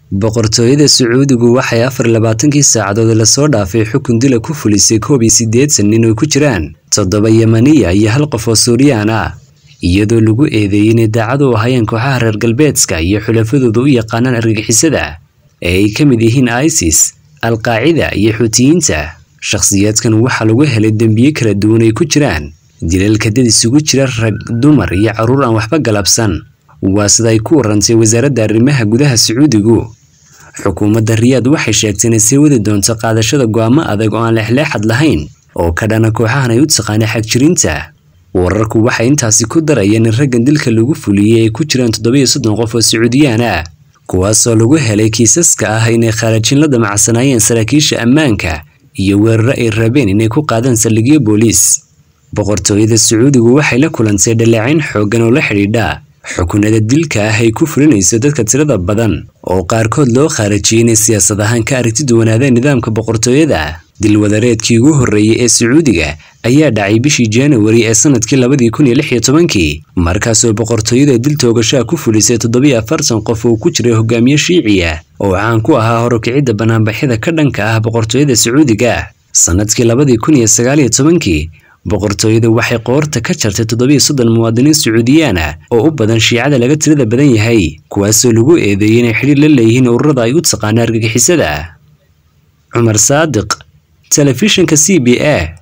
boqortooyada sacuudigu waxay afar labaatankii saacadood lasoo dhaafay xukun dila ku fulisay koob iyo siddeetan nin oo ku jiraan toddoba yemaniya iyo hal qof oo suuriyaan ah iyadoo lagu eedeeyey inay daacad u ahayeen kooxaha reer galbeedka iyo xulafadooda u yaqaanaan argagixisada ee ay ka mid yihiin isis alqaacida iyo xuutiyiinta shakhsiyaadkan waxaa lagu helay dembiye kala duwan ay ku jiraan dilalka dad isugu jira rag dumar iyo carruur aan waxba galabsan waa sida ay ku warantay wasaaradda arrimaha gudaha sacuudigu xukuumadda riyaad waxay sheegtay inay sii wadi doonto qaadashada go'aamo adag oo aan leexleexad lahayn oo ka dhana kooxahan ay u taqaana xagjirinta wararku waxay intaasi ku darayeen in raggan dilka lagu fuliyey ay ku jiraan toddoba iyo soddon qof oo sacuudiyaan ah kuwaasoo lagu helay kiisaska ah inay khaarajin la damacsanaayeen saraakiisha ammaanka iyo weeraro ay rabeen inay ku qaadaan saldhigyo booliis boqortooyada sacuudigu waxay la kulantay dhaleecayn xooggan oo la xidhiidha xukunada dilka ah ay ku fulinayso dadka tirada badan oo qaarkood loo khaarajiyey inay siyaasad ahaan ka aragti duwanaadeen nidaamka boqortooyada dilwadareedkii ugu horreeyey ee sacuudiga ayaa dhacay bishii januari ee sanadkii labadii kun iyo lix iyo tobankii markaasoo boqortooyada dil toogashaa ku fulisay toddobiyo afartan qof oo ku jiray hogaamiye shiiciya oo caan ku ahaa horukicidda banaanbaxyada ka dhanka ah boqortooyada sacuudiga sanadkii labadii kun iyo sagaal iyo tobankii boqortooyada waxay qoorta ka jartay toddobiyo soddon muwaadiniin sacuudiyaan ah oo u badan shiicada laga tirada badan yahay kuwaasoo lagu eedeeyey inay xidhiir la leeyihiin ururada ay u taqaana argagixisada cumar saadiq telefishinka c b a